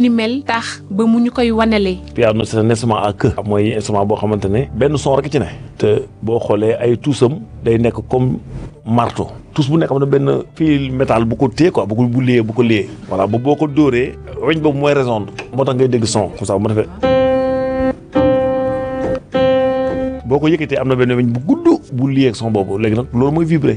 ni mel tax ba mu ñu koy wanale piano c'est un instrument à queue mooy instrument boo xamante ne benn son rek ci ne te boo xoolee ay tuusam day nekk comme marteau tous bu nekk am na benn fil métal bu ko téye quoi bu ko bu liyee bu ko liyee voilà ba boo ko dóoree weñ boobu mooy résonne moo tax ngay dégg son comme ça bu ma defee boo ko yëkkatee am na benn weñ bu gudd bu liyee ak son boobu léegi nag loolu mooy vibrer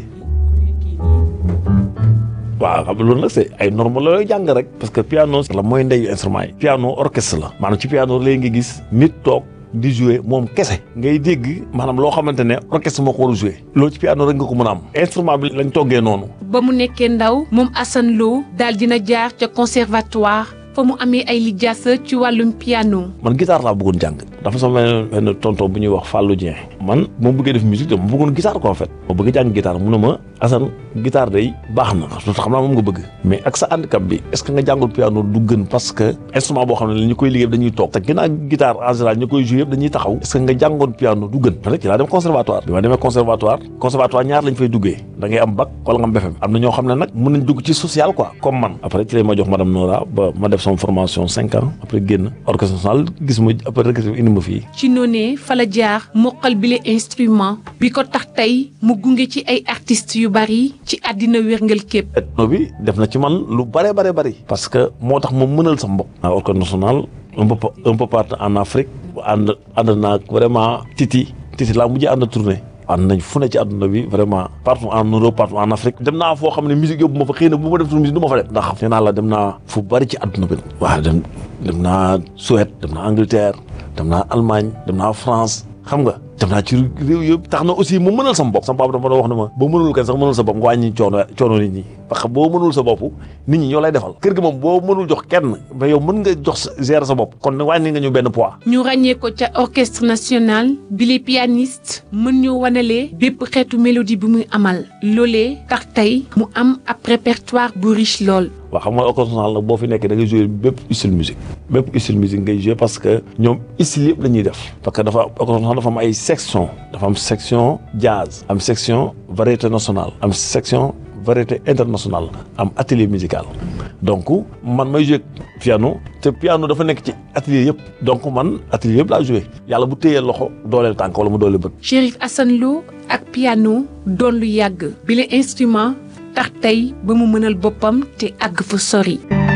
waaw xam nga loolu nag c'est ay normes la looy jàng rek parce que piano la mooy ndeyu instrument yi piano orchestre la maanaam ci piano léegi nga gis nit toog di jouer moom kese ngay dégg maanaam loo xamante ne orchestre moo ko war a jouer loolu ci piano rek nga ko mën a am instrument bi lañ toggee noonu ba mu nekkee ndaw moom Assane Lo daal dina jaar ca conservatoire fa mu amee ay lijaasa ci wàllum piano man guitare laa bëggoon jàng dafa sama benn benn tonton bu ñuy wax Fallou Dieng man moo bëggee def musique dama bëggoon guitare quoi en fait ma bëgg jàng guitare mu ne ma Assane guitare day baax na xam naa moom nga bëgg mais ak sa handicap bi est ce que nga jàngul piano du gën parce que instrument boo xam ne la ñu koy liggéey dañuy toog te ginnaaw guitare en général ñu koy jouer yëpp dañuy taxaw est ce que nga jàngoon piano du gën rek ci laa dem conservatoire bi ma demee conservatoire conservatoire ñaar lañ fay duggee da ngay am bac wala nga am BFEM am na ñoo xam ne nag mën nañ dugg ci social quoi comme man après ci lañ ma jox madame Nora ba ma def sama formation cinq ans après génn orchestre national gis ma après rek indi ma fii ci noonee fa la jaar moqal bile instrument bi ko tax tey mu gunge ci ay artistes yu bari ci àddina wérngal képp ethno bi def na ci man lu bare bare bari parce que moo tax ma mënal sa mbokk naa orchestre national un peu un peu partout en Afrique ànd ànd naa vraiment titi titi laa mujjee ànd tournée ànd nañ fu ne ci àdduna bi vraiment partout en Europe partout en Afrique dem naa foo xam ne musique yóbbu ma fa xëy na bu ma def tur musique du ma fa dem ndax nee naa la dem naa fu bari ci àdduna bi waaw dem dem naa Suède dem naa Angleterre dem naa Allemagne dem naa France xam nga dem naa ci réew yëpp tax na aussi mu mënal sama bopp sama papa dafa doon wax ne ma boo mënul kenn sax mënul sa bopp nga wàññi coono coono nit ñi parce que boo mënul sa bopp nit ñi ñoo lay defal kër gi moom boo mënul jox kenn mais yow mën nga jox gérer sa bopp kon wàññi nga ñu benn poids ñu ràññee ko ca orchestre national bi les pianistes mën ñu wanalee bépp xeetu mélodie bi muy amal loolee tax tey mu am ab répertoire bu riche lool waaw xam nga orchestre national nag boo fi nekkee da ngay jouer bépp style musique bépp style musique ngay jouer parce que ñoom style yëpp la ñuy def parce que dafa orchestre national dafa am ay section dafa am section jazz am section variété nationale am section variété internationale am atelier musical donc man may jouer piano te piano dafa nekk ci atelier yëpp donc man atelier yëpp laa jouer yàlla bu téyee loxo dooleel tànk wala mu dooleel bët Chérif Assane Lo ak piano doon lu yàgg bile instrument tax tey ba mu mënal boppam te àgg fa sori